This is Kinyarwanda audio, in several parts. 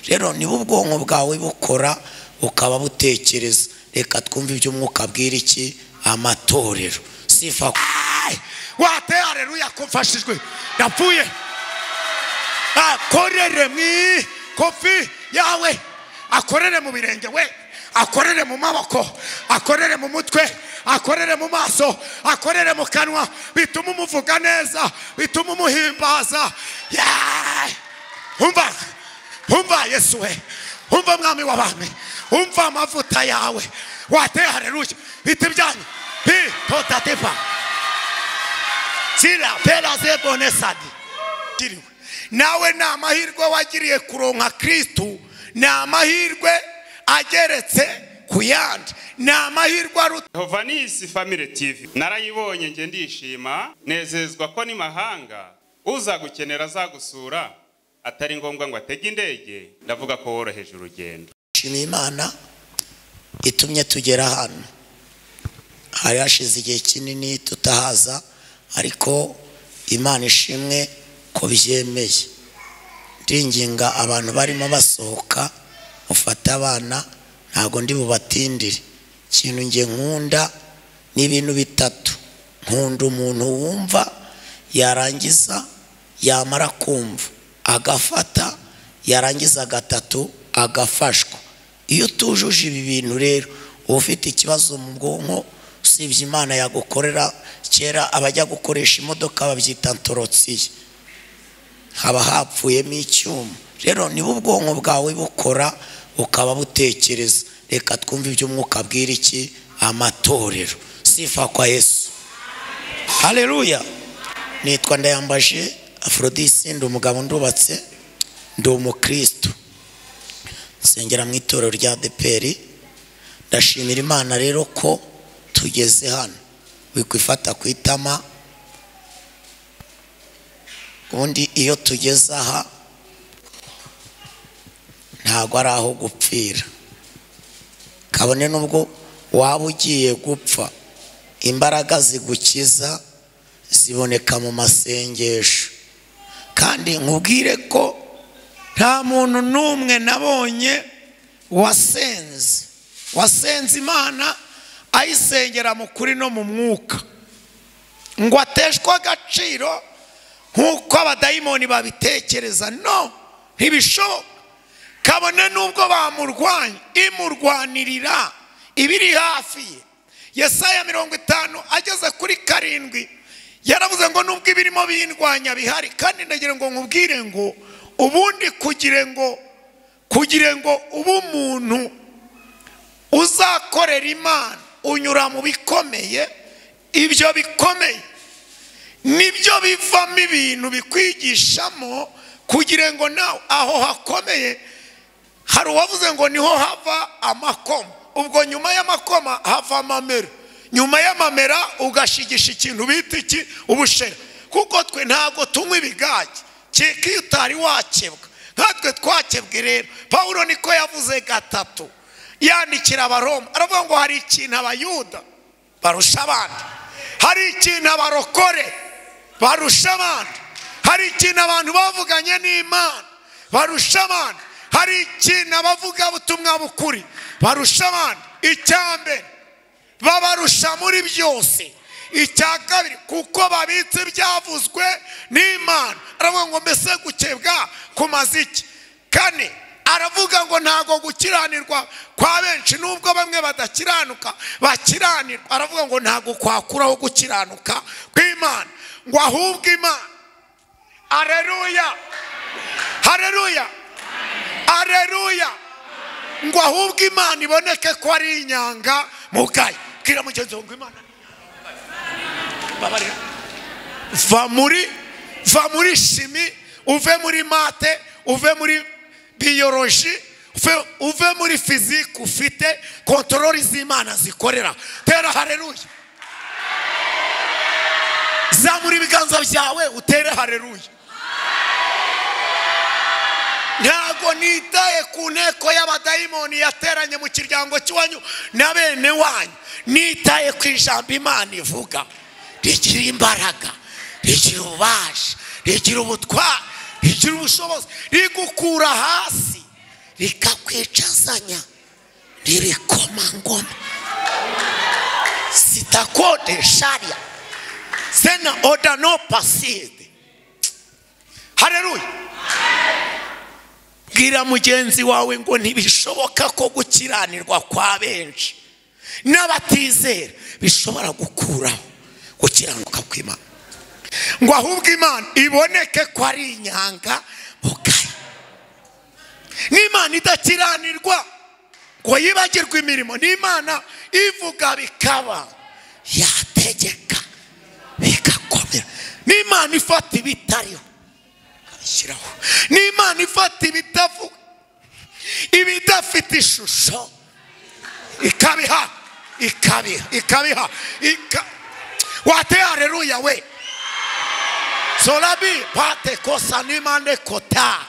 rero niba ubwonko bwawe bukora bukaba butekereza reka twumve ibyo umwuka abwira iki amatorero sifa wate hareruya ko mfashijwe ndapfuye akorere mu kofi yawe akorere mu birenge we akorere mu maboko akorere mu mutwe akorere mu maso akorere mu kanwa bituma umuvuga neza bituma umuhimbaza Yeah! umva umva yesu we umva mwami w'abami umva amavuta yawe wateye hareruya biti byanyu pi totatepa sira pera zebone sadi giriwe nawe ni amahirwe wagiriye kuronka kristu ni amahirwe ageretse ku yandi ni amahirwe aruta Yehova ni isi family TV narayibonye nge ndishima nezezwa ko ni mahanga uza gukenera azagusura atari ngombwa ngo atege indege ndavuga ko woroheje urugendo shima imana itumye tugera hano hari hashize igihe kinini tutahaza ariko imana ishimwe ko byemeye ndinginga abantu barimo basohoka mufate abana ntabwo ndi bubatindire ikintu nge nkunda ni ibintu bitatu nkunda umuntu wumva yarangiza yamara kumva agafata yarangiza gatatu agafashwa iyo utujuje ibi bintu rero uba ufite ikibazo mu bwonko usibye imana yagukorera kera abajya gukoresha imodoka babyita ntorotsiye haba hapfuyemo icyuma rero niba ubwonko bwawe bukora bukaba butekereza reka twumve ibyo umwuka abwira iki amatorero sifa kwa yesu hareruya nitwa ndayambaje aforodisi ndi umugabo ndubatse ndi umukristo nsengera mu itorero rya deperi ndashimira imana rero ko tugeze hano wikwifata ku itama ubundi iyo tugeze aha ntabwo ari aho gupfira kabone n'ubwo waba ugiye gupfa imbaraga zigukiza ziboneka mu masengesho kandi nkubwire ko nta muntu n'umwe nabonye wasenze wasenze imana ayisengera mu kuri no mu mwuka ngo ateshwe agaciro nk'uko abadayimoni babitekereza no ntibishoboka kabone n'ubwo bamurwanya imurwanirira ibiri hafi ye yesaya mirongo itanu ageze kuri karindwi yaravuze ngo nubwo ibirimo bindwanya bihari kandi ndagira ngo nkubwire ngo ubundi kugira ngo kugira ngo ube umuntu uzakorera imana unyura mu bikomeye ibyo bikomeye nibyo bivamo ibintu bikwigishamo kugira ngo nawe aho hakomeye hari uwavuze ngo niho hava amakoma ubwo nyuma y'amakoma hava amamera nyuma y'amamera ugashigisha ikintu bita iki ubushera kuko twe ntabwo tunywa ibigage keka iyo utari wakebwa nkatwe twakebwe rero pawulo niko yavuze gatatu yandikira abaroma aravuga ngo hari ikintu abayuda barusha abandi hari ikintu abarokore barusha abandi hari ikintu abantu bavuganye n'imana barusha abandi hari ikintu abavugabutumwa bukuri barusha abandi icya mbere babarusha muri byose icya kabiri kuko babitse ibyavuzwe n'imana aravuga ngo mbese gukebwa ku maziki kane aravuga ngo ntabwo gukiranirwa kwa benshi nubwo bamwe badakiranuka bakiranirwa aravuga ngo ntabwo kwakuraho gukiranuka kw'imana ngo ahubwo imana areruya hareruya areruya ngo ahubwo imana iboneke ko ari inyanga mugaye bwira mugenzi wawe ngo imana babarira va muri va muri shimi uve muri mate uve muri biyoroji uve muri fizike ufite kontorori z'imana zikorera tera hareruya zamura ibiganza byawe utere hareruya ntabwo nitaye ku nteko y'abadayimoni yateranye mu kiryango cy'iwanyu na bene wanyu nitaye ku ijambo imana ivuga rigira imbaraga rigira ububasha rigira ubutwari rigira ubushobozi rigukura hasi rikakwicazanya ririkomangoma sitakode sharia sena odano paside hareruya bwira mugenzi wawe ngo ntibishoboka ko gukiranirwa kwa benshi n'abatizera bishobora gukuraho gukiranuka kw'imana ngo ahubwo imana iboneke ko ari inyanga bugaye n'imana idakiranirwa ngo yibagirwe imirimo n'imana ivuga bikaba yategeka bigakomera n'imana ifata ibitariho ikabishyiraho n'imana ifata ibitavuga ibidafite ishusho ikabiha ikabiha ikabiha ika- wate hareruya we solabi pate kosa nimande kota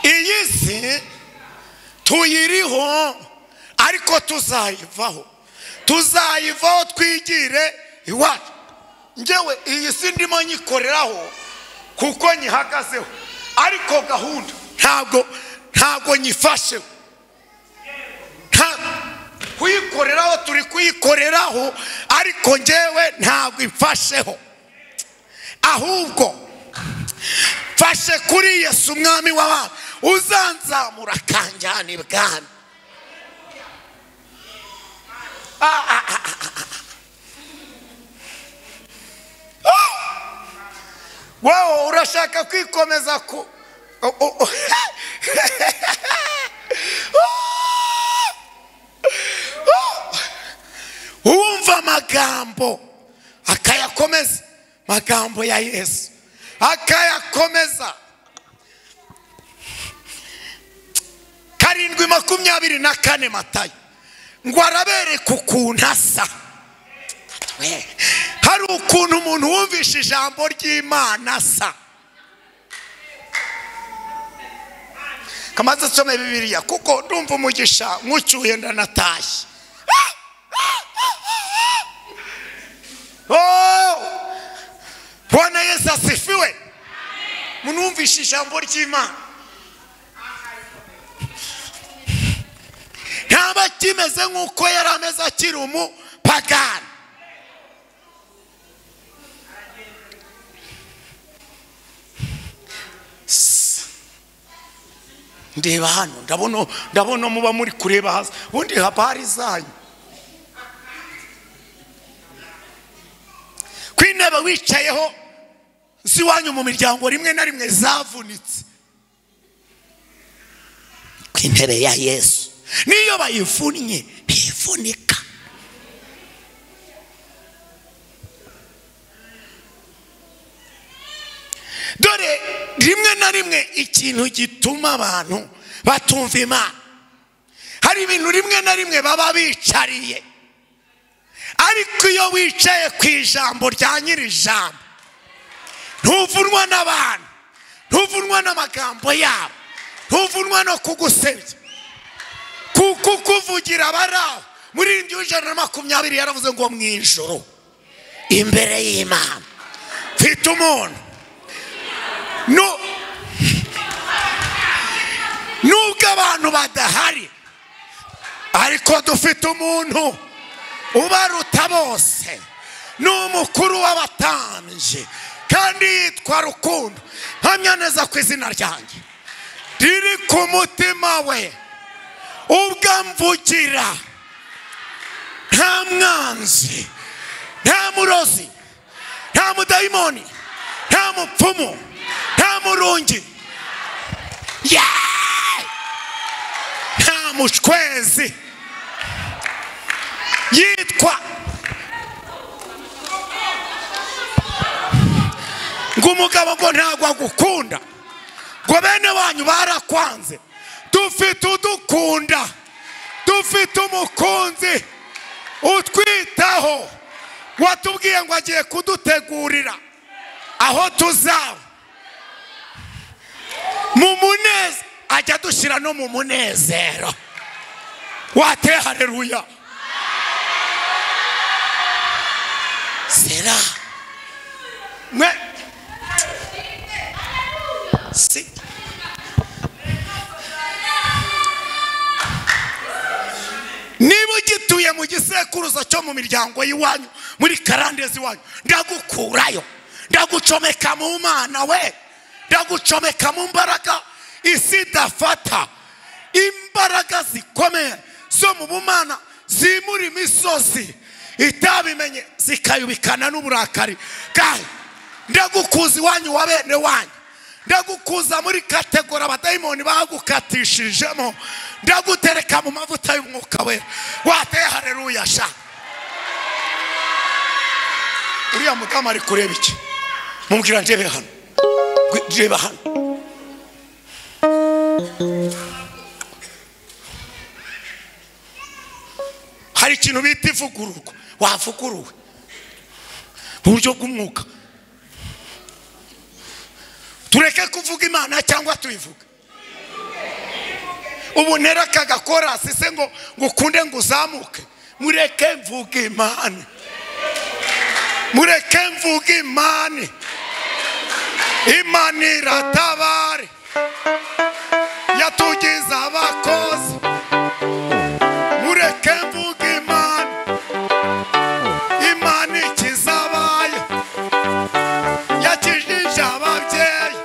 iyi si tuyiriho ariko tuzayivaho tuzayivaho twigire iwacu ngewe iyi si ndimo nyikoreraho kuko nyihagazeho ariko gahunda ntabwo ntabwo nyifasheho nta kuyikoreraho turi kuyikoreraho ariko ngewe ntabwo imfasheho ahubwo mfashe kuri yesu umwami w'abana uzanzamura akanjyana ibwami Ah, ah, ah, ah, ah, ah. Ah! wowe urashaka kwikomeza ku Oh, oh, oh. wumva amagambo akayakomeza amagambo ya yesu akayakomeza karindwi makumyabiri na kane matayo ngo arabereka ukuntu asa We, hari ukuntu umuntu wumvishe ijambo ry'imana asa kamaze nsome bibiliya kuko ndumva umugisha nkucyuye ndanatashye Oh! bwana yesu asifiwe munumvishe ijambo ry'imana ntaba kimeze nk'uko yari ameze akiri umupagani ndeba hano ndabona ndabona muba muri kureba hasi ubundi haba hari zanyu ku intebe wicayeho z'iwanyu mu miryango rimwe na rimwe zavunitse ku intebe ya yesu niyo bayivunnye bivunika dore rimwe na rimwe ikintu gituma abantu batumva imana hari ibintu rimwe na rimwe baba bicariye ariko iyo wicaye ku ijambo rya nyiri ijambo ntuvunwa n'abantu ntuvunwa n'amagambo yabo ntuvunwa no kugusebya kuko ukuvugira abari aho muri irindwi w'ijana na makumyabiri yaravuze ngo mu ijoro imbere y'imana mfite umuntu Nu- nubwo abantu badahari ariko dufite umuntu ubaruta bose ni umukuru w'abatambyi kandi yitwa rukundo mpamya neza ku izina ryanjye riri ku mutima we ubwo amvugira nta mwanzi nta murozi nta mudayimoni nta mupfumu nta murungi Yeah! nta mushwezi yitwa ngo umugabo ngo ntabwo agukunda ngo bene wanyu barakwanze dufite udukunda dufite umukunzi utwitaho watubwiye ngo agiye kudutegurira aho tuzaba mu munezero ajya dushyira no mu munezero wate hareruya sera mwe si niba ugituye mu gisekuruza cyo mu miryango y'iwanyu muri karandezi iwanyu ndagukurayo ndagucomeka mu mana we ndagucomeka mu mbaraga isi idafata imbaraga zikomeye zo mu bumana zimura imisozi itabimenye zikayubikana n'uburakari kandi ndagukuza iwanyu wa bene wanyu ndagukuza muri kategori abadayimoni bagukatishijemo ndagutereka mu mavuta y'umwuka wera wateye hareruya sha uriya mudamu ari kureba iki mubwira ndebe hano reba hano hari ikintu bita ivugururwa wavuguruwe mu buryo bw'umwuka tureke kuvuga imana cyangwa tuyivuge ubu ntera aka gakorasi se ngo ngo ukunde ngo uzamuke mureke mvuge imana mureke mvuge imana imana iratabare yatugize abakozi mureke mvuge imana imana ikizabaye yakijije ababyeyi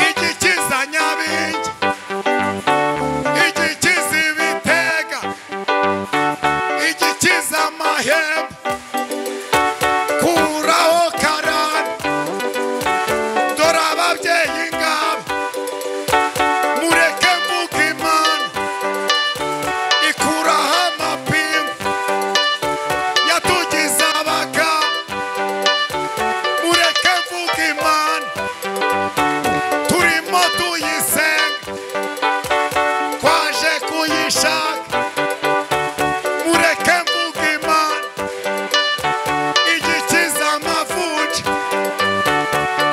igikiza nyabingi igikiza ibitega igikiza amahembe kuraho karani dore ababyeyi ngabo mureke mvuge imana ikuraho amapingu yatugize abagabo mureke mvuge imana turimo tuyisenga twaje kuyishaka mureke mvuge imana igikiza amavuji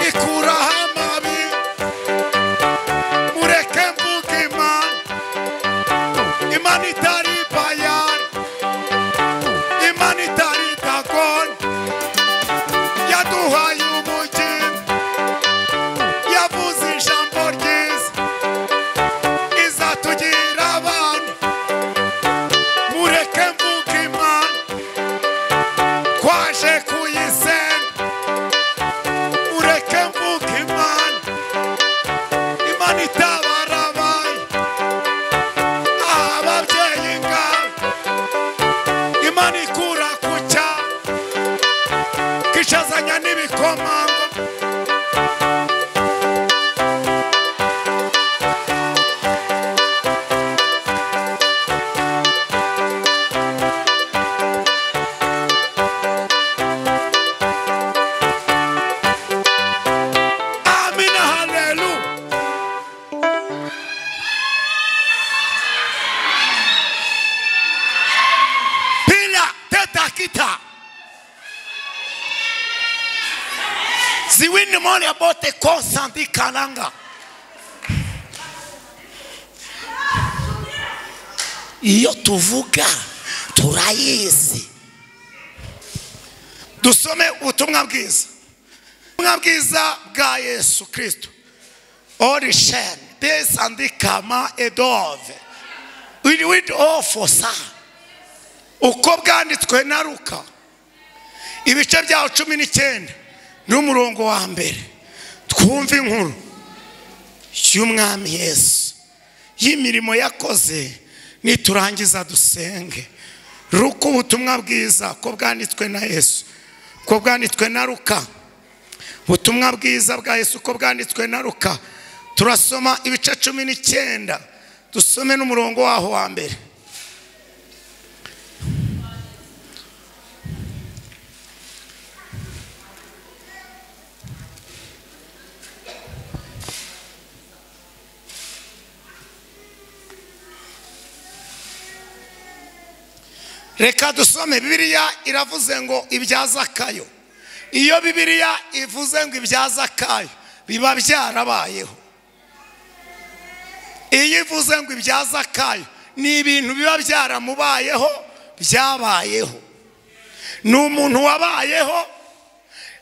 ikuraho amabi mureke mvuge imana imana itari bayari imana itari dagoni yaduhaye umugingo yavuze ijambo ryiza izatugira abana mureke mvuge imana twaje kuyisenga mureke mvuge imana imana itabara abana ababyeyi ngabo imana ikura ku cyaro kishazanya n'ibikomangoma Amina haleluya. Pila teta kita. Ziwini mole abote konsandi kalanga. Iyo tuvuga turayizi. Dusome ubutumwa bwiza. ubutumwa bwiza bwa yesu kirisito orishen desandikama edove widi ofosa uko bwanditswe na ruka ibice byaho cumi n'icyenda n'umurongo wa mbere twumve inkuru y'umwami yesu y'imirimo yakoze niturangiza dusenge ruko ubutumwa bwiza ko bwanditswe na yesu ko bwanditswe na ruka ubutumwa bwiza bwa yesu uko bwanditswe na ruka turasoma ibice cumi n'icyenda dusome n'umurongo waho wa mbere reka dusome bibiliya iravuze ngo ibyazakayo iyo bibiliya ivuze ngo ibyazakayo biba byarabayeho iyo ivuze ngo ibyazakayo ni ibintu biba byaramubayeho byabayeho ni umuntu wabayeho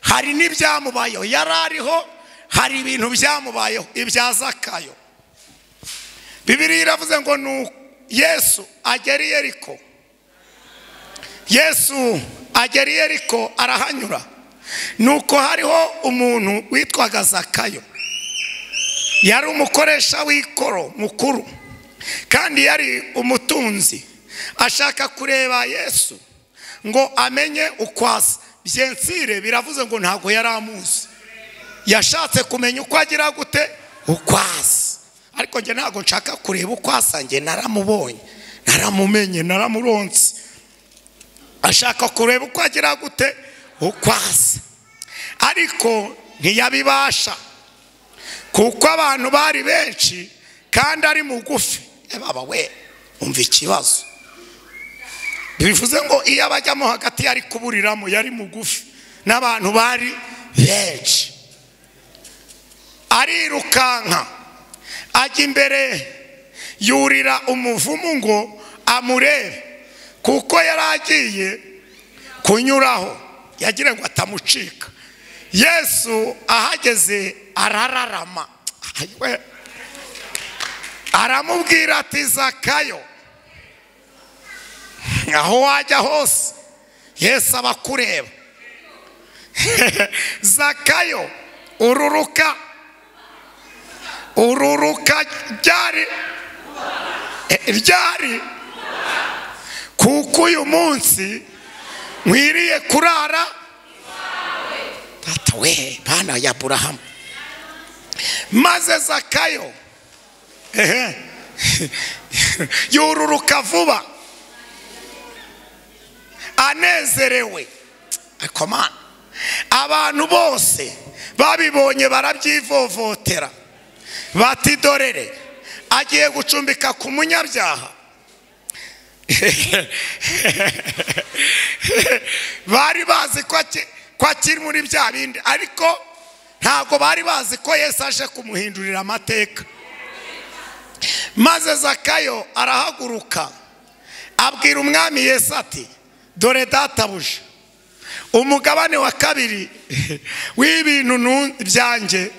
hari n'ibyamubayeho yari ariho hari ibintu byamubayeho ibya zakayo bibiri iravuze ngo ni yesu agera i yeriko yesu agera i yeriko arahanyura nuko hariho umuntu witwaga zakayo yari umukoresha w'ikoro mukuru kandi yari umutunzi ashaka kureba yesu ngo amenye uko asa byensire biravuze ngo ntabwo yari amuzi yashatse kumenya uko agira gute uko asa ariko njye ntabwo nshaka kureba uko asa njye naramubonye naramumenye naramuronse ashaka kureba uko agira gute uko asa ariko ntiyabibasha kuko abantu bari benshi kandi ari mugufi baba we umva ikibazo bivuze ngo iyo abajyamo hagati yari kuburiramo yari mugufi n'abantu bari benshi arirukanka ajya imbere yurira umuvumu ngo amurebe kuko yari agiye kunyuraho yagira ngo atamucika yesu ahageze arararama aramubwira ati zakayo aho wajya hose yesu aba akureba zakayo ururuka ururuka ryari ryari kuko uyu munsi nkwiriye kurara tata we bana ya burahamu maze zakayo ehe yururuka vuba anezerewe ariko mana abantu bose babibonye barabyivovotera bati dorere agiye gucumbika ku munyabyaha bari bazi ko akiri muri bya bindi ariko ntabwo bari bazi ko yesu aje kumuhindurira amateka maze zakayo arahaguruka abwira umwami yesu ati dore databuja umugabane wa kabiri w'ibintu byanjye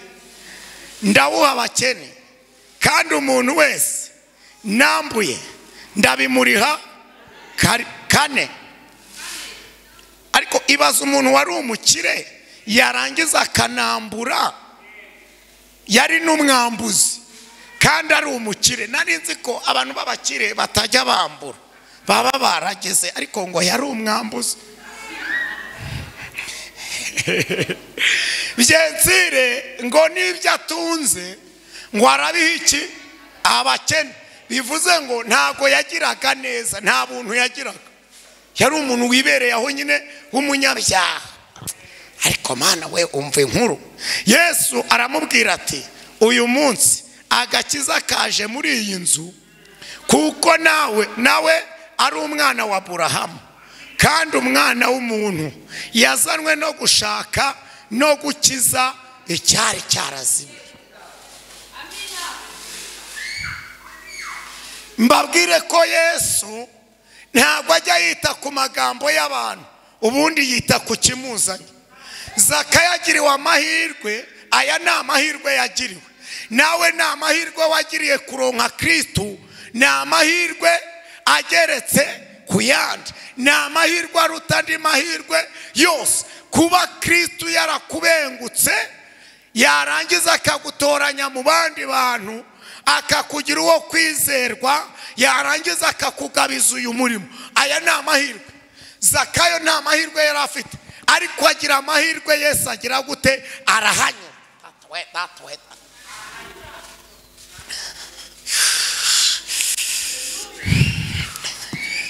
ndawuha abakene kandi umuntu wese nambuye ndabimuriha kane ariko ibaza umuntu wari umukire yarangiza akanambura yari n'umwambuzi kandi ari umukire nari nzi ko abantu b'abakire batajya bambura baba barageze ariko ngo yari umwambuzi byensire ngo n'ibyo atunze ngo arabiha iki abakene bivuze ngo ntabwo yagiraga neza nta buntu yagiraga yari umuntu wibereye aho nyine w'umunyabyaha ariko mwana we umva inkuru yesu aramubwira ati uyu munsi agakiza kaje muri iyi nzu kuko nawe nawe ari umwana wa burahamu kandi umwana w'umuntu yazanwe no gushaka no gukiza icyari cyarazimye mbabwire ko yesu ntabwo ajya yita ku magambo y'abantu ubundi yita ku kimuzanye zakayagiriwe amahirwe aya ni amahirwe yagiriwe nawe ni amahirwe wagiriye kuronka kirisitu ni amahirwe ageretse ku yandi ni amahirwe aruta andi mahirwe yose kuba kirisitu yarakubengutse yarangiza akagutoranya mu bandi bantu akakugira uwo kwizerwa yarangiza akakugabiza uyu murimo aya ni amahirwe zakayo ni amahirwe yari afite ariko agira amahirwe yesu agira gute arahanyura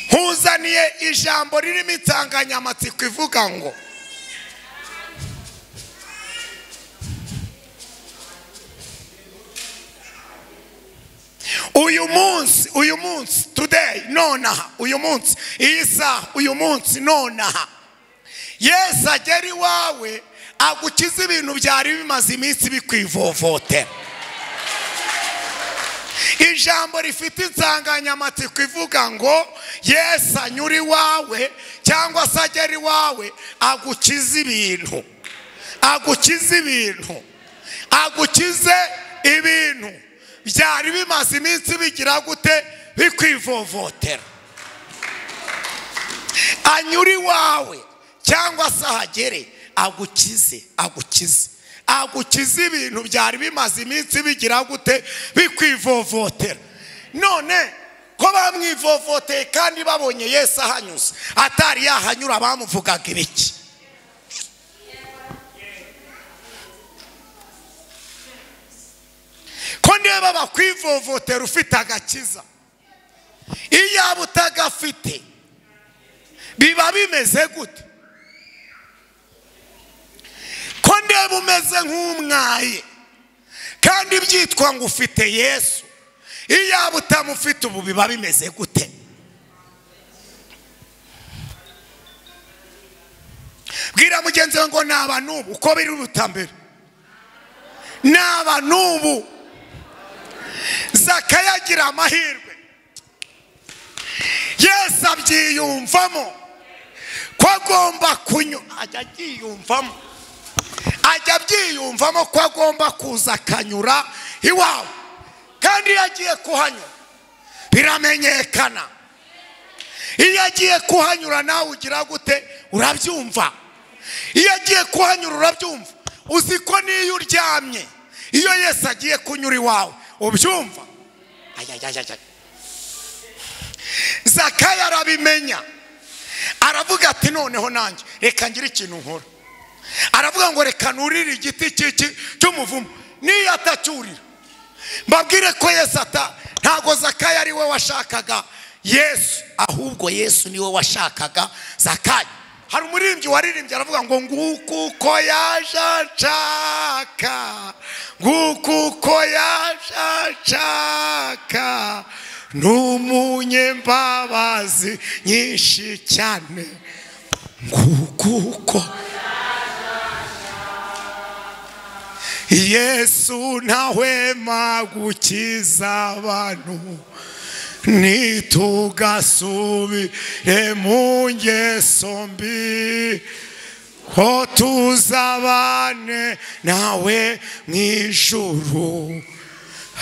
nkuzaniye ijambo ririmo insanganyamatsiko ivuga ngo uyu munsi uyu munsi today nonaha uyu munsi iyi saha uyu munsi nonaha yesu agera iwawe agukiza ibintu byari bimaze iminsi bikwivovotera ijambo rifite insanganyamatsiko ivuga ngo yesu anyura iwawe cyangwa se agera iwawe agukiza ibintu agukiza ibintu agukize ibintu byari bimaze iminsi bigira gute bikwivovotera anyura iwawe cyangwa se ahagere agukize agukize agukize ibintu byari bimaze iminsi bigira gute bikwivovotera none ko bamwivovoteye kandi babonye yesu ahanyuze atari yahanyura bamuvugaga ibiki ko niba bakwivovotera ufite agakiza iyo yaba utagafite biba bimeze gute ko ndeba umeze nk'umwaye kandi byitwa ngo ufite yesu iyo yaba utamufite ubu biba bimeze gute bwira mugenzi we ngo naba n'ubu uko biruta mbere naba n'ubu zakayagira agira amahirwe yesu abyiyumvamo ko agomba kunyura ajya abyiyumvamo ajya abyiyumvamo ko agomba kuza akanyura iwawe kandi iyo agiye kuhanyura biramenyekana iyo agiye kuhanyura nawe ugira gute urabyumva iyo agiye kuhanyura urabyumva uzi ko n'iyo uryamye iyo Yesu agiye kunyura iwawe ubyumva zakaya arabimenya aravuga ati noneho nanjye reka ngire ikintu nkora aravuga ngo reka nurire igiti cy'iki cy'umuvumo niyo atacyurira mbabwire ko yesu ata ntabwo zakaya ari we washakaga yesu ahubwo yesu niwe washakaga zakaya hari umuririmbyi waririmbye aravuga ngo nguku uko yaje anshaka nguku uko yaje anshaka ni umunyembabazi nyinshi cyane nguku uko yesu ntahwema gukiza abantu nitugasubire mu ngeso mbi ko tuzabane nawe mu ijuru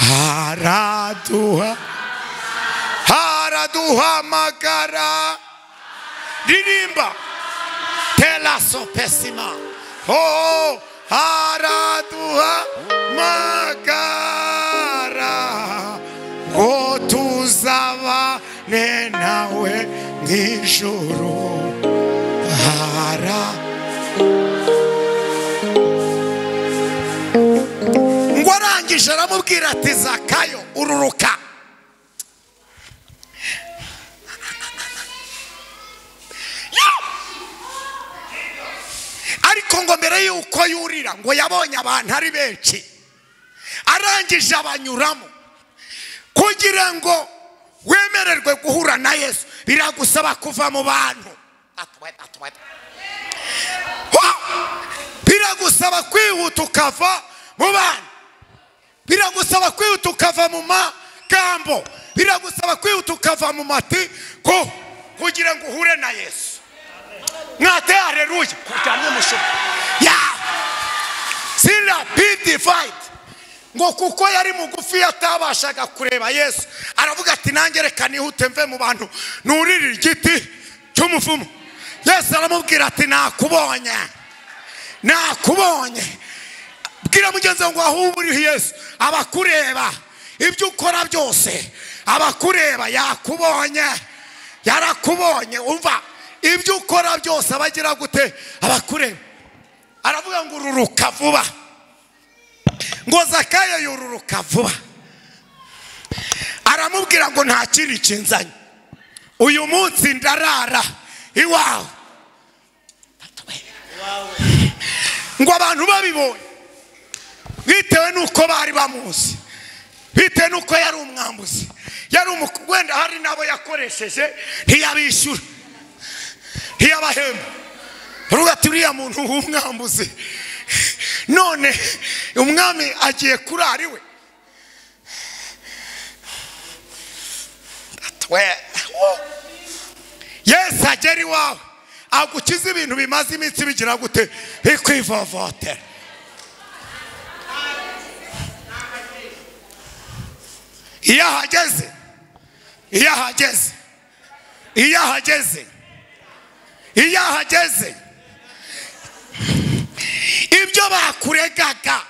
haraduha haraduhamagara ririmba telaso pesima oh, haraduhamagara ngo tuzabane nawe mu ijuru hara ngo arangije aramubwira ati zakayo ururuka ariko ngo mbere y'uko yurira ngo yabonye abantu ari benshi arangije abanyuramo kugira ngo wemererwe guhura na yesu biragusaba kuva mu bantu biragusaba kwihuta ukava mu bantu biragusaba kwihuta ukava mu magambo biragusaba kwihuta ukava mu mati ko kugira ngo uhure na yesu mwate hareruye kuryamye umusoro yawe sirapidi fayiti ngo kuko yari mugufi atabashaga kureba yesu aravuga ati nange reka nihute mve mu bantu nurire igiti cy'umuvumo yesu aramubwira ati nakubonye nakubonye bwira mugenzi wawe ngo ahubwo uriho yesu abakureba ibyo ukora byose abakureba yakubonye yarakubonye umva ibyo ukora byose abagira gute abakureba aravuga ngo ururuka vuba ngo zakaya yururuka vuba aramubwira ngo nta kindi kinzanye uyu munsi ndarara iwawe ngo abantu babibonye bitewe n'uko bari bamuzi bitewe n'uko yari umwambuzi yari wenda hari n'abo yakoresheje ntiyabishyura ntiyabahemba ruba ati uriya muntu w'umwambuzi none umwami agiye kurara iwe yesu agera iwawe agukiza ibintu bimaze iminsi bigira gute bikwivovotera iyo ahageze iyo ahageze iyo ahageze iyo ahageze ibyo bakuregaga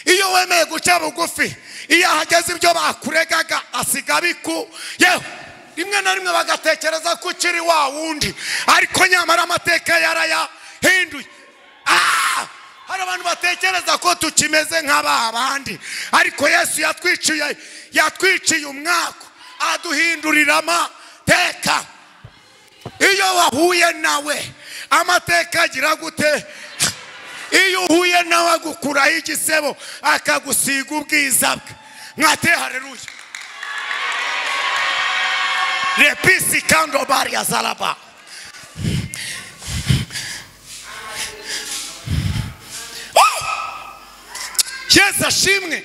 iyo wemeye guca bugufi iyo ahageze ibyo bakuregaga asiga biku yewe rimwe na rimwe bagatekereza ko ukiri wa wundi ariko nyamara amateka yarayahinduye Ah! hari abantu batekereza ko tukimeze nka ba bandi ariko yesu yatwiciye yatwiciye umwaka aduhindurira amateka iyo wahuye nawe amateka agira gute iyo uhuye nawe agukuraho igisebo akagusiga ubwiza bwe mwate hareruye repisi kando bari ya zaraba Oh! yesu ashimwe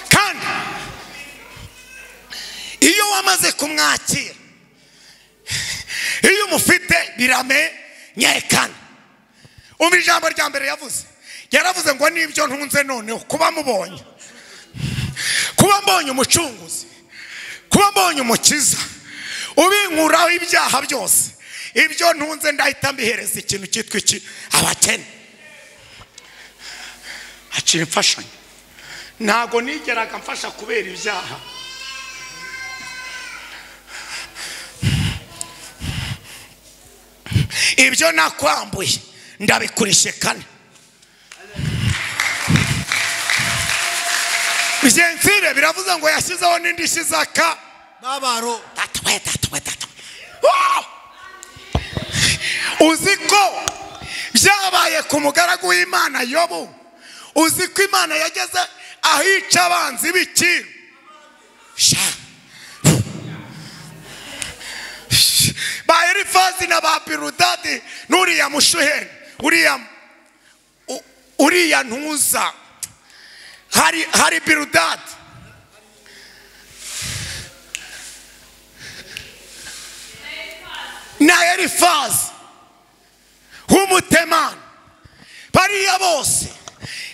kandi iyo wamaze kumwakira iyo umufite biramenyekana umva ijambo rya mbere yavuze yaravuze ngo nibyo ntunze noneho kuba mubonye kuba mbonye umucunguzi kuba mbonye umukiza ubinkuraho ibyaha byose ibyo ntunze ndahita mbihereza ikintu cyitwa iki abakene haciye imfashanyo ntabwo nigeraga mfasha kubera ibyaha ibyo nakwambuye ndabikurishe kane byensire biravuze ngo yashyizeho n'indishyi za ka babaro tatu we tatu we tatu Wow! uzi ko byabaye ku mugaragu w'imana yobu uzi ko imana yageze ahica abanzi b'ikiru Sha! ba erifazi na ba pirudadi n'uriya mushuheri uriya u- uriya ntuza hari hari pirudadi na erifazi w'umutemani bariya bose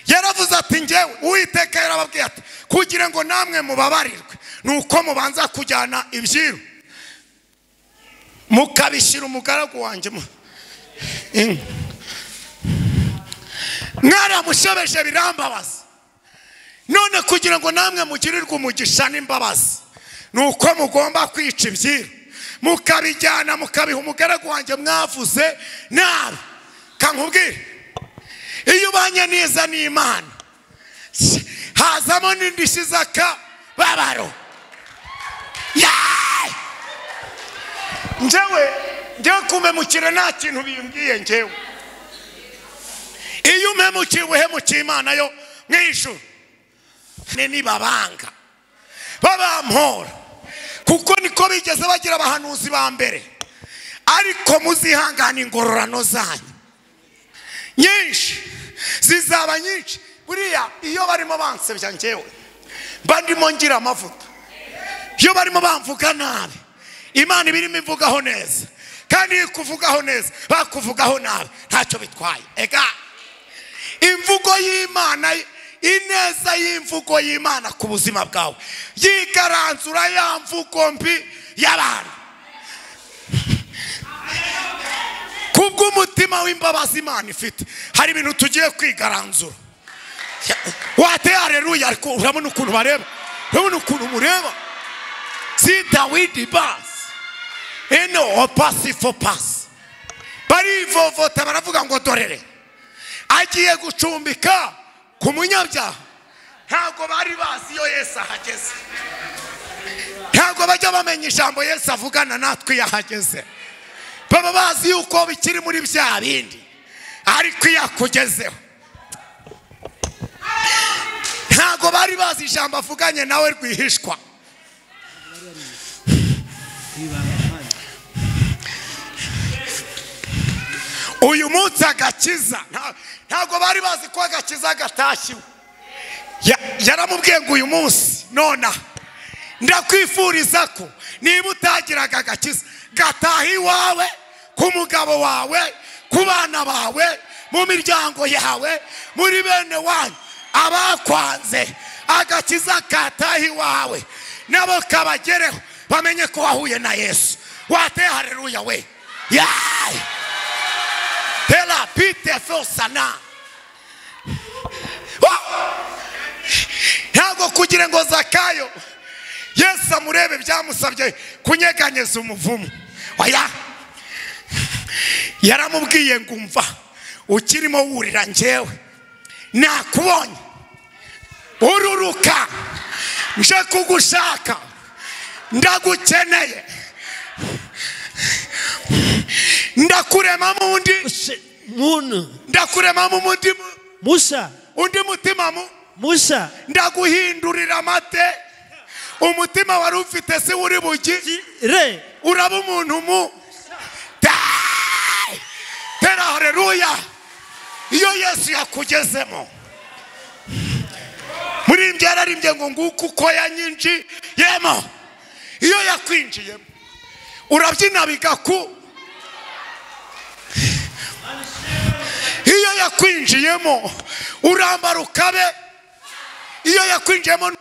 yaravuze ati ngewe uwiteka yarababwiye ati kugira ngo namwe mubabarirwe ni uko mubanza kujyana ibyiru mukabishyira umugaragu wanjye mu- In- mwaramushebeje birambabaza none kugira ngo namwe mugirirwe umugisha n'imbabazi ni uko mugomba kwica ibyiru mukabijyana mukabiha umugaragu wanjye mwavuze nabi kankubwire iyo ubanye neza n'imana hazamo n'indishyi z'akababaro Yaay! njyewe njyewe kumpemukira nta kintu bimbwiye njyewe iyo umpemukiye uhemukiye imana yo mu ijuru ne nibabanga babampora kuko niko bigeze bagira abahanuzi ba mbere ariko muzihangane ingororano zanyu nyinshi zizaba nyinshi buriya iyo barimo bansebya njyewe mba ndimo ngira amavuta iyo barimo bamvuga nabi imana iba irimo ivugaho neza kandi iyo ikuvugaho neza bakuvugaho nabi ntacyo bitwaye ega imvugo y'imana ineza y'imvugo y'imana ku buzima bwawe yigaranzura ya mvugo mbi y'abantu kubw'umutima w'imbabazi imana ifite hari ibintu tugiye kwigaranzura wate hareruya ariko urabona ukuntu bareba urabona ukuntu mureba si dawidi basi eno opasi fo pasi barivovota baravuga ngo dorere agiye gucumbika ku munyabyaha ntabwo bari bazi iyo yesu ahageze ntabwo bajya bamenya ijambo yesu avugana natwe iyo ahageze baba bazi yuko bikiri muri bya bindi ariko iyo akugezeho ntabwo bari bazi ijambo avuganye nawe rwihishwa uyu munsi agakiza Nta- ntabwo bari bazi ko agakiza gatashyiwe Ya- yaramubwiye ngo uyu munsi nona ndakwifuriza ko niba utagiraga agakiza gataha iwawe ku mugabo wawe ku bana bawe mu miryango yawe muri bene wanyu abakwanze agakiza kataha iwawe nabo kabagereho bamenye ko wahuye na yesu wateye hareruya we yayi tera pite fosana ntabwo kugira ngo zakayo yesu amurebe byamusabye kunyeganyeza umuvumo oya yaramubwiye ngo umva ukirimo wurira njyewe nakubonye ururuka nje kugushaka ndagukeneye ndakuremamo undi Se- muntu ndakuremamo undi musa undi mutima mu musa ndaguhindurira amate umutima wari ufite si wuri bugi re uraba umuntu mu Ta- tera hareruya iyo yesu yakugezemo muri mbyara yararimbye ngo nguko uko yanyinjiyemo iyo yakwinjiyemo urabyina bigaku iyo yakwinjiyemo urambara ukabe iyo yakwinjiyemo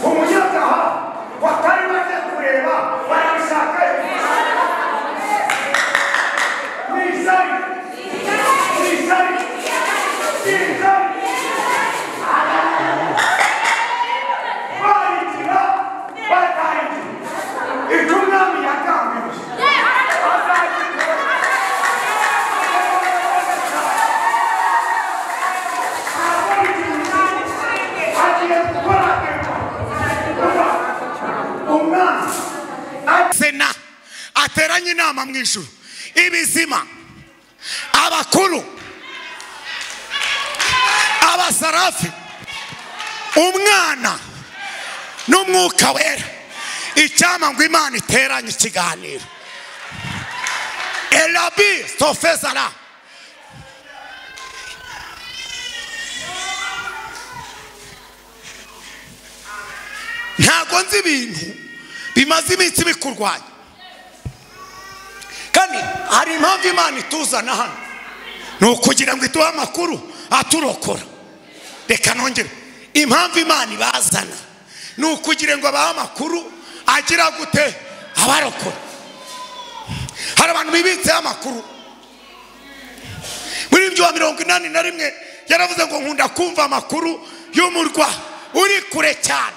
umunyabyaha batari bajya kureba barabishaka ni isari ni isari ni isari barikira batahije ibyo umwami yagambiriye agiye gukora umwana sena ateranye inama mu ijuru ibizima abakuru abasarafi umwana n'umwuka wera icyama ngo imana iteranye ikiganiro erabi sofezara ntabwo nzi ibintu bimaze iminsi bikurwanya kandi hari impamvu imana ituzana hano ni ukugira ngo iduhe amakuru aturokora reka nongere impamvu imana ibazana ni ukugira ngo abahe amakuru agira gute abarokora hari abantu bibitseho amakuru muri byo wa mirongo inani na rimwe yaravuze ngo nkunda kumva amakuru y'umurwa uri kure cyane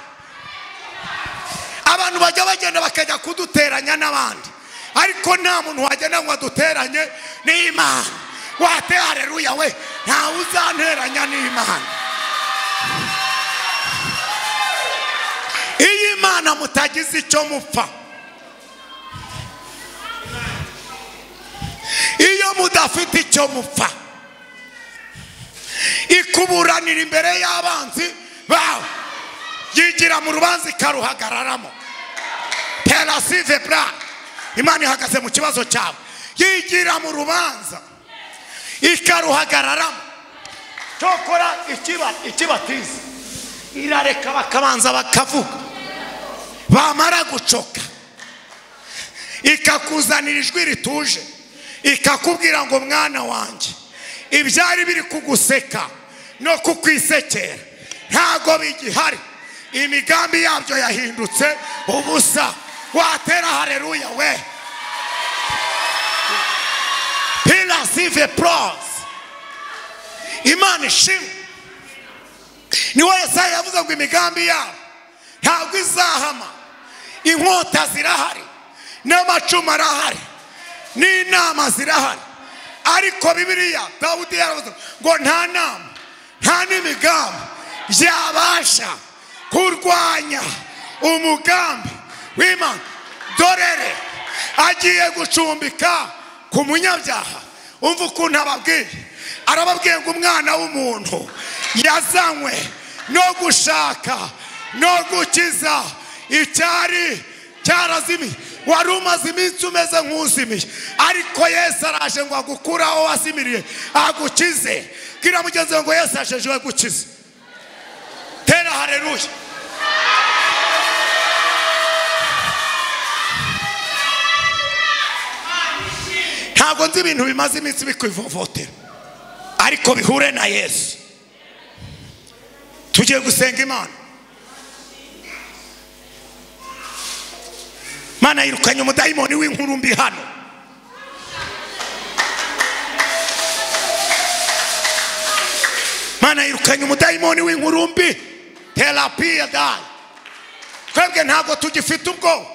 abantu bajya bagenda bakajya kuduteranya n'abandi ariko nta muntu wagenda ngo aduteranye n'imana wate hareruya we ntawe uzanteranya n'imana iyo imana mutagize icyo mupfa iyo mudafite icyo mupfa ikuburanira imbere y'abanzi bawe yigira mu rubanza ikaruhagararamo terasive bra imana ihagaze mu kibazo cyawe yigira mu rubanza ikaruhagararamo cyokora ikiba ikibatiza irareka bakabanza bakavuga bamara gucoka ikakuzanira ijwi rituje ikakubwira ngo mwana wanjye ibyari biri kuguseka no kukwisekera ntabwo bigihari imigambi yabyo yahindutse ubusa watera hareruya we pilasive poroze imana ishimwe niwe yesaya yavuze ngo imigambi yabo ntabwo izahama inkota zirahari n'amacumu arahari n'inama zirahari ariko bibiriya dawudi yaravuze ngo nta nama nta n'imigambi byabasha kurwanya umugambi w'imana dorere agiye gucumbika ku munyabyaha umva ukuntu ababwiye arababwiye ngo umwana w'umuntu yazanywe no gushaka no gukiza icyari cyarazimiye wari umaze iminsi umeze nk'uzimiye ariko yesu araje ngo agukure aho wazimiriye agukize bwira mugenzi wawe ngo yesu ajeje we gukiza tera hareruya ntabwo nzi ibintu bimaze iminsi bikwivovotera ariko bihure na yesu tugiye gusenga imana imana yirukanye umudayimoni w'inkuru mbi hano imana yirukanye umudayimoni w'inkuru mbi terapiya dayi twebwe ntabwo tugifite ubwoba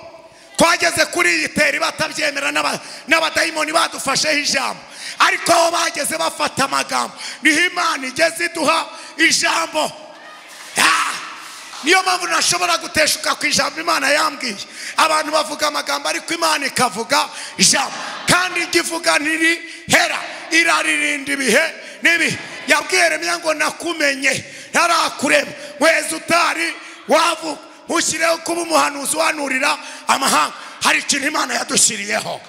twageze kuri iyi teri batabyemera n'aba- n'abadayimoni badufasheho ijambo ariko aho bageze bafata amagambo niho imana igeze iduha ijambo Ah! niyo mpamvu ntashobora guteshuka ku ijambo imana yambwiye abantu bavuga amagambo ariko imana ikavuga ijambo kandi ijya ivuga ntirihera iraririnda ibihe n'ibihe yabwiye remya ngo nakumenye ntarakureba nkwezi utari wavuga ntushyireho kuba umuhanuzi uhanurira amahanga hari ikintu imana yadushyiriyeho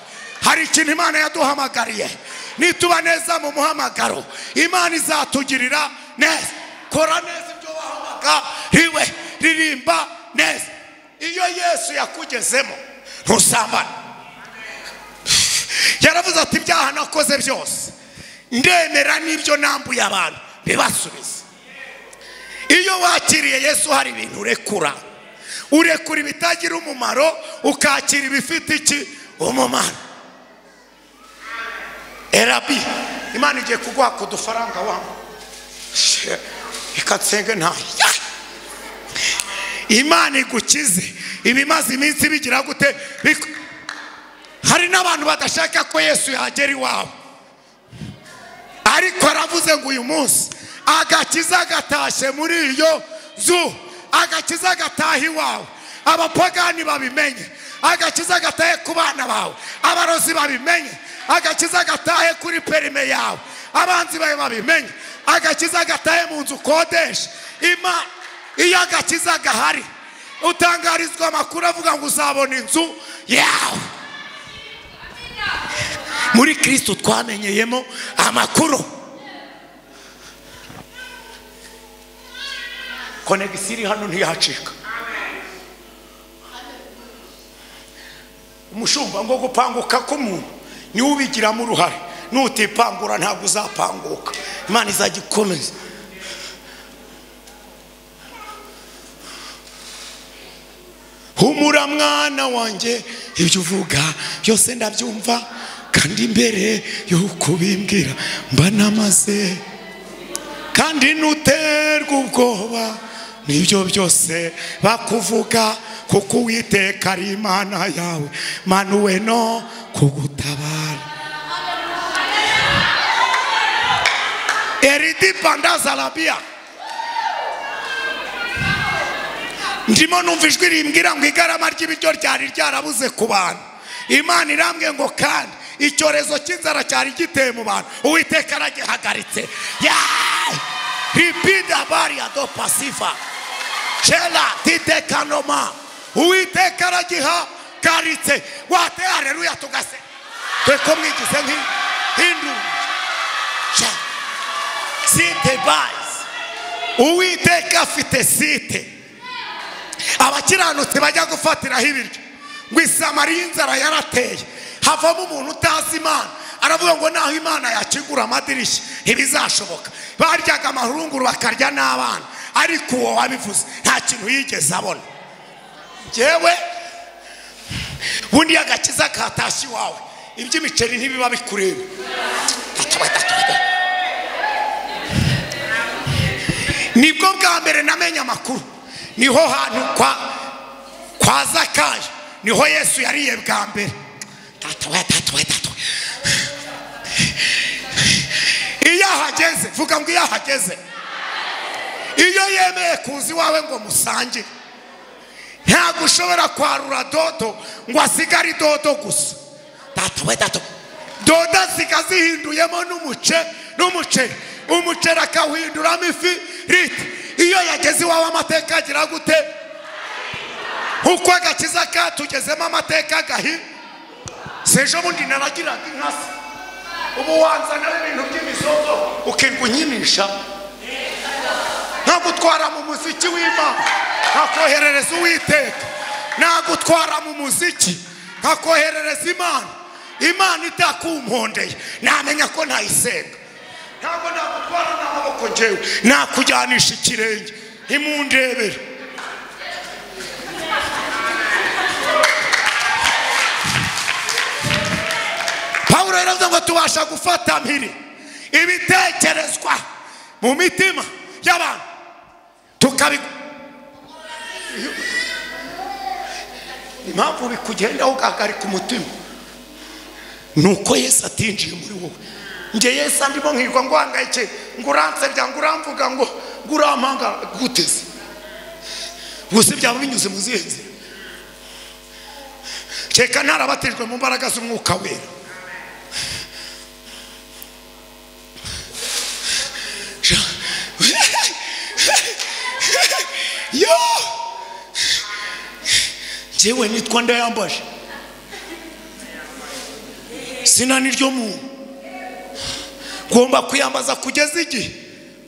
hari ikintu imana yaduhamagariye nituba neza mu muhamagaro imana izatugirira neza kora neza ibyo wahamagariwe ririmba neza iyo yesu yakugezemo ntusambane yaravuze ati ibyaha nakoze byose ndemera n'ibyo nambuye abantu bibasubize iyo wakiriye yesu hari ibintu urekura urekura ibitagira umumaro ukakira ibifite iki umumaro erabi imana igiye kuguha ku dufaranga wamwe Shit. reka nsenge nta Ya! imana igukize ibimaze iminsi bigira gute Biko- hari n'abantu badashaka ko yesu yagera iwawe ariko aravuze ngo uyu munsi agakiza gatashye muri iyo zu agakiza gataha iwawe abapagani babimenye agakiza gatahe ku bana bawe abarozi babimenye agakiza gatahe kuri perime yawe abanzi bawe babimenye agakiza gatahe mu nzu ukodesha ima iyo agakiza gahari utangarizwa amakuru avuga ngo uzabona inzu yawe muri kirisito twamenyeyemo amakuru konegisi iri hano ntiyacika umushumba ngo gupanguka k'umuntu niwe ubigiramo uruhare nutipangura ntabwo uzapanguka imana izajya ikomeza humura mwana wanjye ibyo uvuga byose ndabyumva kandi mbere yo kubimbwira mba namaze kandi ntuterwe ubwoba n'ibyo byose bakuvuga kuko uwiteka ari imana yawe manuwe no kugutabara eridi pandaza arabiya ndimo numva ijwi rimbwira ngo igarama ry'ibiryo ryari ryarabuze ku bantu imana irambwiye ngo kandi icyorezo cy'inzara cyari giteye mu bantu uwiteka aragihagaritse Yaah! ripida bariya do pasifa kera titekanoma uwiteka aragihagaritse watehareruya tugase twe ko mwigize nk'induru Sha. site bayizi uwiteka afite site abakiranutsi bajya gufatiraho ibiryo ngo isamariya inzara yarateye havamo umuntu utazi imana aravuga ngo naho imana yakigura amadirishya ntibizashoboka baryaga amahurunguru bakarya n'abana ariko uwo wabivuze nta kintu yigeze abona ngewe bundi agakiza katashye iwawe iby'imiceri ntibiba bikureba nibwo bwa mbere namenye amakuru niho hantu kwa kwa zakayo niho yesu yariye bwa mbere Tata we, tata we, tata we. iyo ahageze vuga ngo iyo ahageze iyo yemeye kuza iwawe ngo musangire ntabwo ushobora kwarura dodo ngo asigare dodo gusa Tata we, tata we. dodo asiga zihinduyemo n'umuce n'umuceri umuceri akawuhinduramo ifi rita iyo yageze iwawe amateka agira gute uko agakiza katugezemo amateka agahi si ejo bundi naragiraga inka se ubu wanzanira ibintu by'imisozo ukirirwa unyimisha ntagutwara mu muziki w'imana nkakoherereza uwiteka nagutwara mu muziki nkakoherereza imana imana itakumpondeye namenya ko ntayisenga ntabwo nagutwara n'amaboko ngewe nakujyanisha ikirenge ntimundebere pawulo yaravuze ngo tubasha gufata mpiri ibitekerezwa mu mitima y'abantu tukabi impamvu bikugendaho ugahagarika umutima ni uko yesu atinjiye muri wowe njye yesu andimo nkirirwa nguhangayike ngo uranserya ngo uramvuga ngo ngo urampanga guteze gusa byaba binyuze mu zihe nzira reka ntarabatijwe mu mbaraga z'umwuka wera yo njyewe nitwa ndayambaje zina ni ryo muntu ngomba kwiyambaza kugeza igihe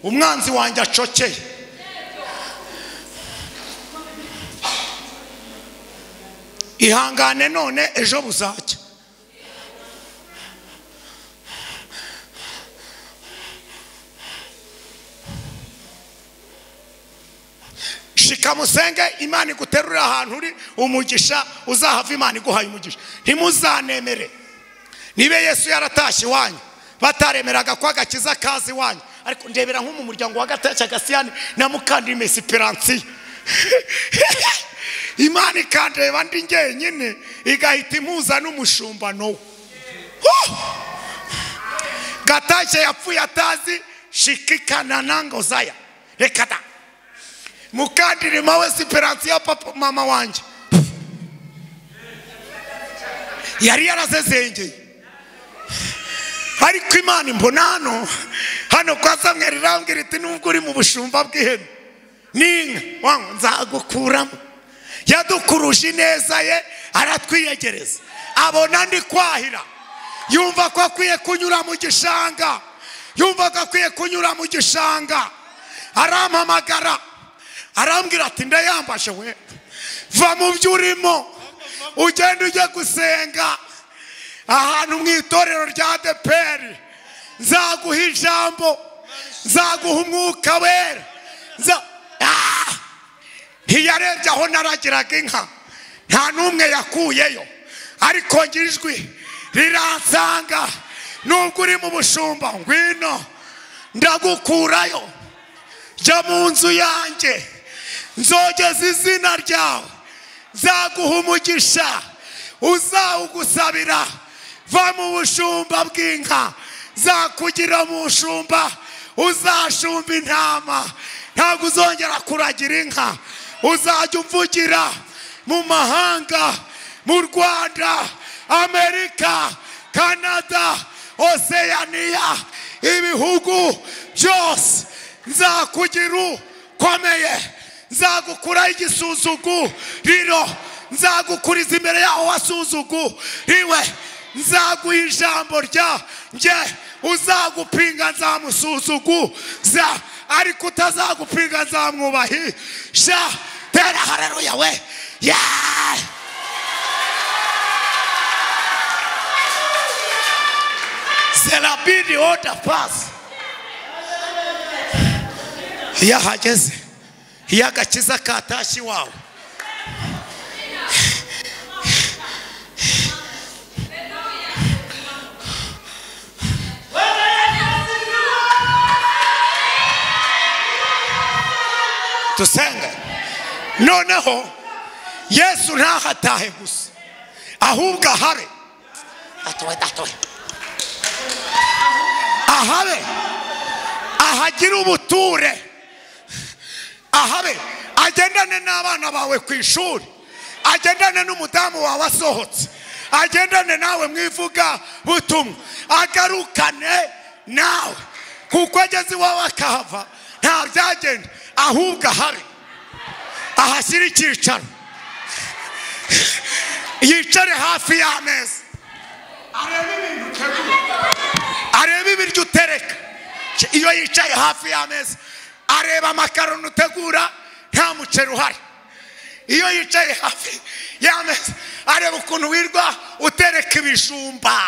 umwanzi wanjye acokeye ihangane none ejo buzajya shikamusenge imana iguterurira ahantu uri umugisha uzahava imana iguhaye umugisha ntimuzanemere niba yesu yaratashye iwanyu bataremeraga ko agakiza kaza iwanyu ariko ndebera nko mu muryango wa gatashya gasiyani na mukandime siperansiyo imana ikandeba ndi ngenyine igahita impuza n'umushumba we gatashya yapfuye atazi shikikanana ngo zaya reka da mukandirima we siperansiyo papa mama wanjye yari yarazezengeye ariko imana imbona hano hano kwa samweri irambwira iti nubwo uri mu bushumba bw'ihene n'inka wangu nzagukuramo yadukuruje ineza ye aratwiyegereza abona ndi kwahira yumva ko akwiye kunyura mu gishanga yumva ko akwiye kunyura mu gishanga arampamagara arambwira ati ndayambashe we va mu byo urimo ugenda ujya gusenga ahantu mu itorero rya deperi nzaguha ijambo nzaguha umwuka wera nza- Ah! ntiyarebye aho naragiraga inka nta n'umwe yakuyeyo ariko njye ijwi riransanga nubwo uri mu bushumba ngwino ndagukurayo jya mu nzu yanjye nzogeza izina ryawe nzaguha umugisha uzawugusabira va mu bushumba bw'inka zakugira mu bushumba uzashumba intama ntabwo uzongera kuragira inka uzajya umvugira mu mahanga mu rwanda amerika kanada oseyaniya ibihugu byose nzakugira ukomeye nzagukuraho igisuzuguriro nzagukuriza imbere yaho wasuzugu riwe nzaguha ijambo rya njye uzagupinga nzamusuzuguza ariko utazagupinga nzamwubahisha tera hareruya we yeah! zerabidi oda pasi iyo ahageze iyo agakiza katashye iwawe dusenge noneho yesu ntahatahe gusa ahubwo ahabe atowe atowe ahabe ahagire ubuture ahabe agendane n'abana bawe ku ishuri agendane n'umudamu wawe asohotse agendane nawe mwivuga butumwa agarukane nawe kuko ageze iwawe akahava nta byagenda ahubwo ahabe ahashyire icyicaro yicare hafi y'ameza areba ibiryo utereka iyo yicaye hafi y'ameza areba amakaroni utegura nta muceri uhari iyo yicaye hafi y'ameza areba ukuntu wirwa utereka ibijumba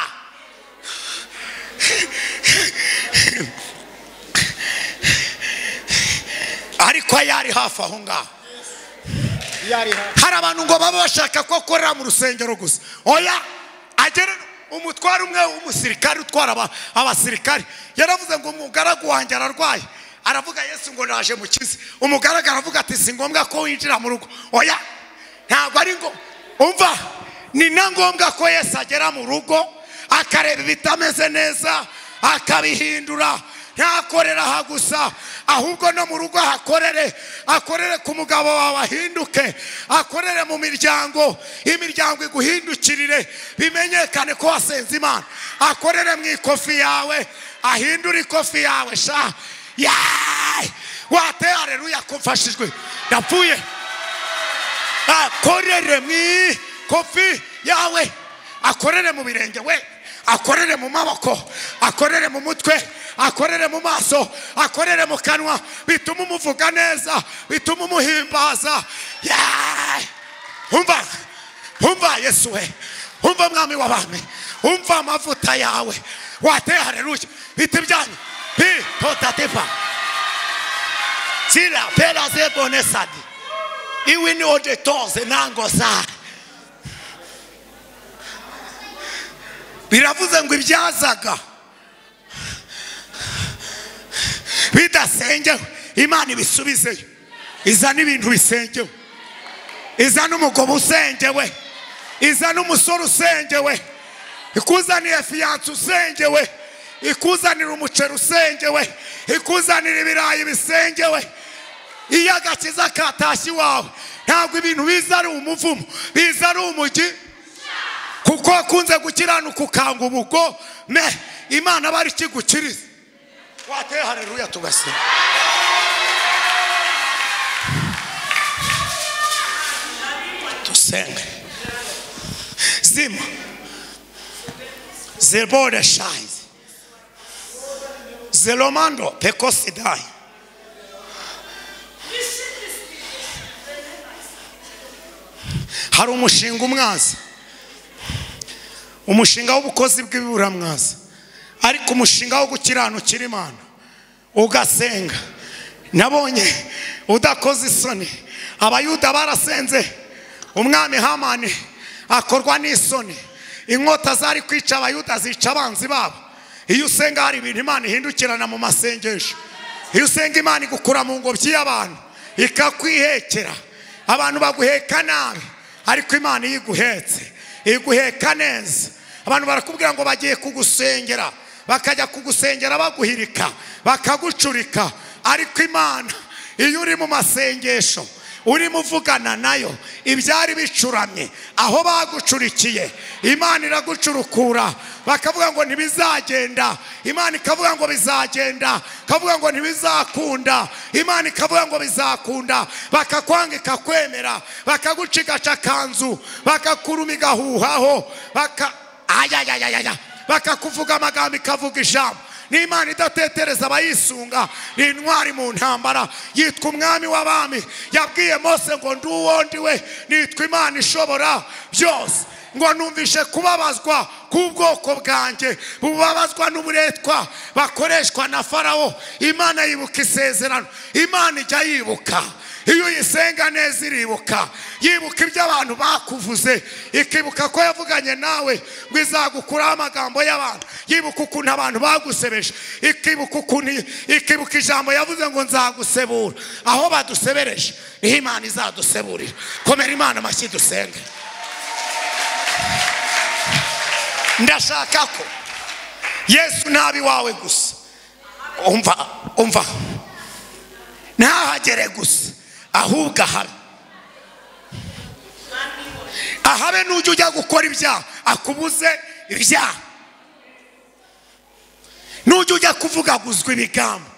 ariko yari hafi aho ngaho hari abantu ngo baba bashaka ko akorera mu rusengero gusa oya agere umutware umwe w'umusirikare utwara aba- abasirikare yaravuze ngo umugaragu wanjye ararwaye aravuga yesu ngo naje mukize umugaragu aravuga ati si ngombwa ko winjira mu rugo oya ntabwo ari ngo umva ni na ngombwa ko yesu agera mu rugo akareba ibitameze neza akabihindura ntakorera aha gusa ahubwo no mu rugo ahakorere akorere ku mugabo wawe ahinduke akorere mu miryango imiryango iguhindukirire bimenyekane ko wasenze imana akorere mu ikofi yawe ahindure ikofi yawe sha yayi wate hareruya ko mfashijwe ndapfuye akorere mu ikofi yawe akorere mu birenge we akorere mu maboko akorere mu mutwe akorere mu maso akorere mu kanwa bituma umuvuga neza bituma umuhimbaza Yeah! umva umva yesu we umva mwami w'abami umva amavuta yawe wateye hareruya biti byanyu pi totatepa sira pera zebone sadi iwi ni odetoze nango saa biravuze ngo ibyazaga bidasengewe imana ibisubizeyo izana ibintu bisengewe izana umugabo usengewe izana umusore usengewe ikuzaniye fiyanse usengewe ikuzanira umuceri usengewe ikuzanira ibirayi bisengewe iyo agakiza katashye iwawe ntabwo ibintu biza ari umuvumo biza ari umujyi kuko akunze gukiranuka ukanga ubugome imana aba ari ikigukiriza wateye hareruya tugasenga dusenge zima zebore shayizi zelomando pekosidayi hari umushinga umwaza umushinga w'ubukozi bw'ibiburamwaza ariko umushinga wo gukiranukira imana ugasenga nabonye udakoze isoni abayuda barasenze umwami hamani akorwa n'isoni inkota zari kwica abayuda zica abanzi babo iyo usenga hari ibintu imana ihindukirana mu masengesho iyo usenga imana igukura mu ngobyi y'abantu ikakwihekera abantu baguheka nabi ariko imana iyo iguhetse iguheka neza abantu barakubwira ngo bagiye kugusengera bakajya kugusengera baguhirika bakagucurika ariko imana iyo uri mu masengesho urimo uvugana nayo ibyari bicuramye aho bagucurikiye imana iragucurukura bakavuga ngo ntibizagenda imana ikavuga ngo bizagenda ikavuga ngo ntibizakunda imana ikavuga ngo bizakunda bakakwanga ikakwemera bakagucigaca akanzu bakakurumiga huhaho baka ayayayaya bakakuvuga amagambo ikavuga ijambo ni imana idatetereza abayisunga ni intwari mu ntambara yitwa umwami w'abami yabwiye mose ngo nduwo ndiwe nitwa imana ishobora byose ngo numvishe kubabazwa k'ubwoko bwanjye bubabazwa n'uburetwa bakoreshwa na farawo imana yibuka isezerano imana ijya yibuka iyo uyisenga neza iribuka yibuka ibyo abantu bakuvuze ikibuka ko yavuganye nawe ngo izagukuraho amagambo y'abantu yibuka ukuntu abantu bagusebeje ikibuka ukuntu ikibuka ijambo yavuze ngo nzagusebura aho badusebereje niho imana izaduseburira komera imana amashyi dusenge ndashaka ko yesu nabi wawe gusa umva umva ntahagere gusa ahubwo ahabe ahabe n'ujya ujya gukora ibyaha akubuze ibyaha n'ujya ujya kuvugaguzwa ibigambo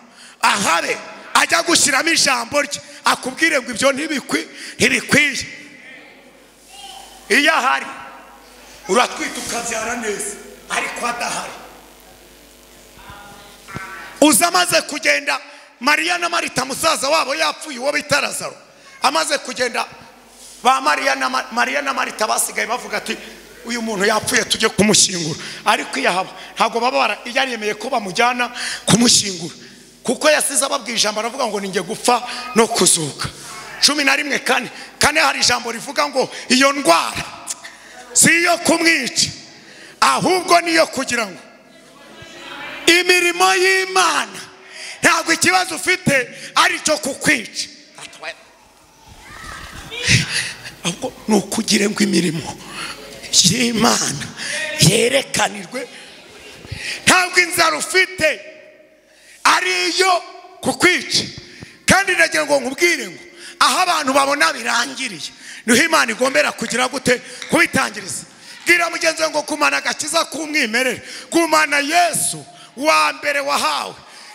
ahabe ajya gushyiramo ijambo rye akubwire ngo ibyo ntibikwi ntibikwiye iyo ahari uratwita ukabyara neza ariko adahari uza amaze kugenda mariya na marita musaza wabo yapfuye uwo bita lazaro amaze kugenda ba mariya na Ma- mariya na marita basigaye bavuga ati uyu muntu yapfuye tujye kumushyingura ariko iyo ahaba ntabwo baba bara iyo aremeye ko bamujyana kumushyingura kuko yasize ababwira ijambo aravuga ngo ninjye gupfa no kuzuka cumi na rimwe kane kane hari ijambo rivuga ngo iyo ndwara si iyo kumwica ahubwo niyo kugira ngo imirimo y'imana ntabwo ikibazo ufite ari icyo kukwica ahubwo ni ukugire ngo imirimo y'imana yerekanirwe ntabwo inzara ufite ari iyo kukwica kandi nagira ngo nkubwire ngo aho abantu babona birangiriye niho imana igombera kugira gute kubitangiriza bwira mugenzi wawe ngo kumana agakiza k'umwimerere kumana yesu wa mbere wahawe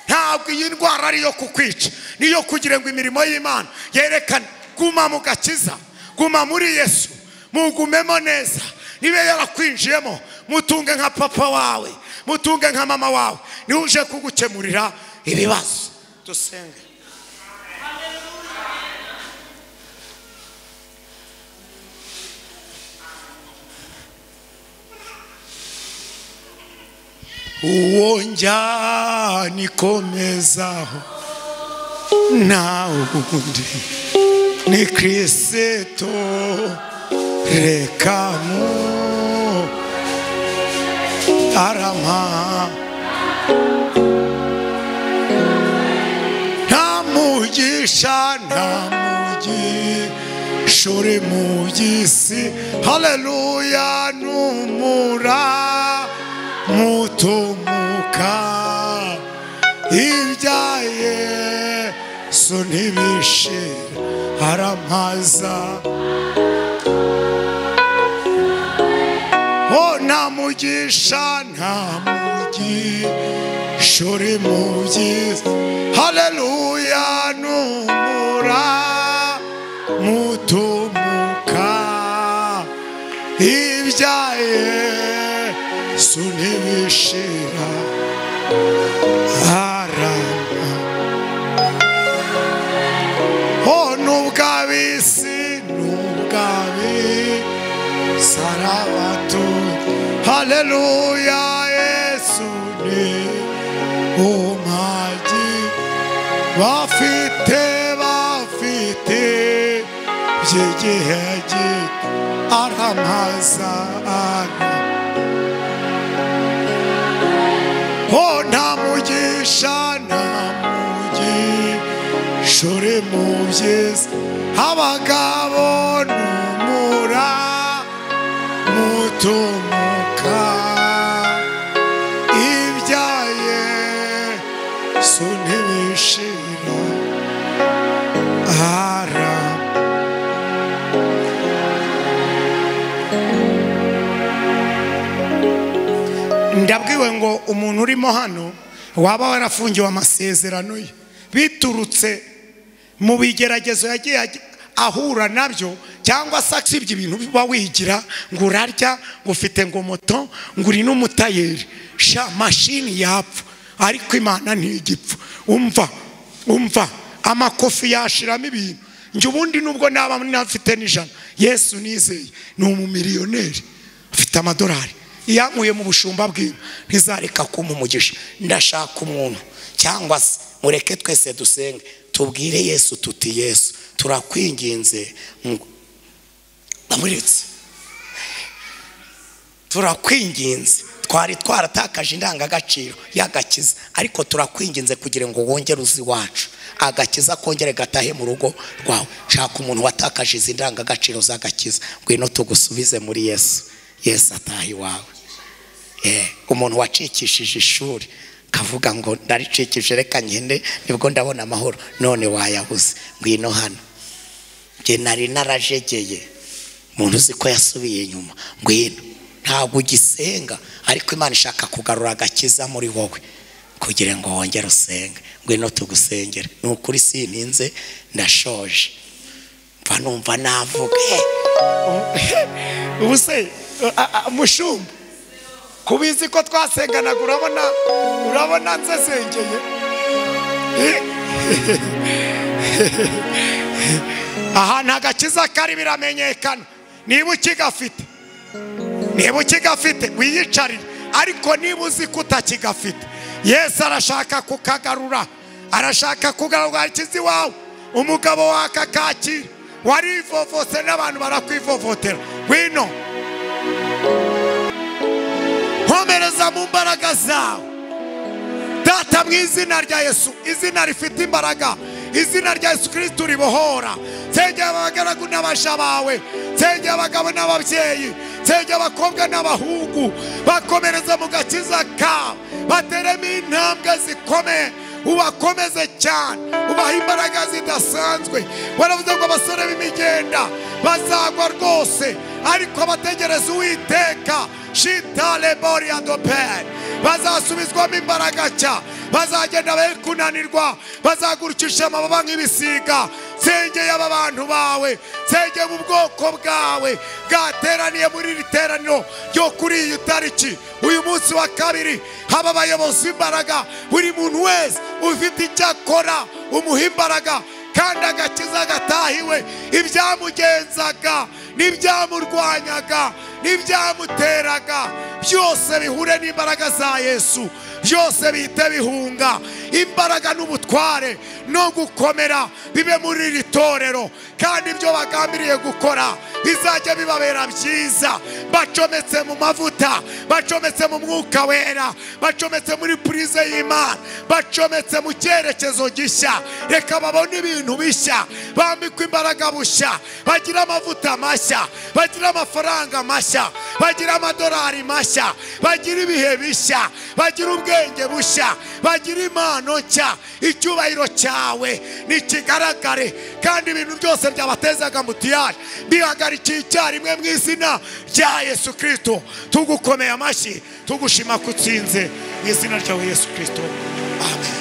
ntabwo iyi ndwara ari iyo kukwica niyo kugira ngo imirimo y'imana yerekane guma mu gakiza guma muri yesu mugumemo neza niba yarakwinjiyemo mutunge nka papa wawe mutunge nka mama wawe niwe uje kugukemurira ibibazo dusenge uwo njyana ikomezaho nta wundi ni kirisito reka mu arama nta mugisha nta mugisha uri mu by'isi haleluya n'umura mutumuka ibya yesu ntibishira aramaza ho nta mugisha nta mugisha uri mu byiza haleluya n'umura mutumuka ibya yesu ntibishira arama ho n'ubw'ab'isi n'ubw'ab'isi Sarabatu Haleluya Yesu ni umagi bafite bafite by'igihe gito aramaza ara ho nta mugisha nta mugisha uri mu byiza abagabo n'umura mutumuka ibya yesu ntibishira ara ndabwiwe ngo umuntu urimo hano waba warafungiwe amasezerano ye biturutse mu bigeragezo yagiye ajya- ahura nabyo cyangwa se usibye ibintu uba wigira ngo urarya ngo ufite ngo moto ngo uri n'umutayeri sha mashini yapfa ariko imana ntigipfa umva umva amakofi yashiramo ibintu njye ubundi nubwo naba nafite n'ijana yesu nizeye ni umumiliyoneri afite amadolari iyo ankuye mu bushumba bw'inka ntizareka kumpa umugisha ndashaka umuntu cyangwa se mureke twese dusenge tubwire yesu tuti yesu turakwinginze ngo ndamuretse turakwinginze twari twaratakaje indangagaciro y'agakiza ariko turakwinginze kugira ngo wongere uzi iwacu agakiza kongere gatahe mu rugo rwawe shaka umuntu watakaje izi ndangagaciro z'agakiza ngwino tugusubize muri yesu yesu atahe iwawe Eh, umuntu wacikishije ishuri kavuga ngo ndaricikije reka ngende nibwo ndabona amahoro none wayabuze ngwino hano njye nari narajegeye umuntu uzi ko yasubiye inyuma ngwino ntabwo ugisenga ariko imana ishaka kugarura agakiza muri wowe kugira ngo wongere usenge ngwino tugusengere ni ukuri sininze ndashoje mva numva navuga ubu se mushumba kubizi ko twasenganaga urabona urabona nsesengeye ahantu agakiza kari biramenyekana niba ukigafite niba ukigafite wiyicarire ariko niba uzi ko utakigafite yesu arashaka kukagarura arashaka kugarura akizi iwawe umugabo wakakakira warivovose n'abantu barakwivovotera wino nkomereza mu mbaraga zawe data mu izina rya yesu izina rifite imbaraga izina rya yesu kirisitu ribohora nsengera abagaragu n'abaja bawe nsengera abagabo n'ababyeyi nsengera abakobwa n'abahungu bakomereza mu gakiza kawe bateremo intambwe zikomeye ubakomeze cyane ubaha imbaraga zidasanzwe baravuze ngo abasore b'imigenda bazagwa rwose ariko abategereza uwiteka shitale boria doper bazasubizwamo imbaraga cya bazagenda be kunanirwa bazagurikisha amababa nk'ibisiga sengeye aba bantu bawe sengeye mu bwoko bwawe bwateraniye muri iri teraniro ryo kuri iyi tariki uyu munsi wa kabiri haba abayobozi imbaraga buri muntu wese ufite icyo akora umuha imbaraga kandi agakiza gatahiwe ibyamugenzaga n'ibyamurwanyaga n'ibyamuteraga byose bihure n'imbaraga za yesu byose bihite bihunga imbaraga n'ubutware no gukomera bibe muri iri torero kandi ibyo bagambiriye gukora bizajya bibabera byiza bacometse mu mavuta bacometse mu mwuka wera bacometse muri purize y'imana bacometse mu cyerekezo gishya reka babone ibintu bishya bambikwa imbaraga bushya bagira amavuta mashya bagira amafaranga mashya bagira amadolari mashya bagira ibihe bishya bagira ubwenge bushya bagira impano nshya icyubahiro cyawe nikigaragare kandi ibintu byose byabatezaga mutiyaje bihagarikiye icyarimwe mu izina rya yesu kirisito tugukomeye amashyi tugushima ko utsinze mu izina ryawe yesu kirisito amen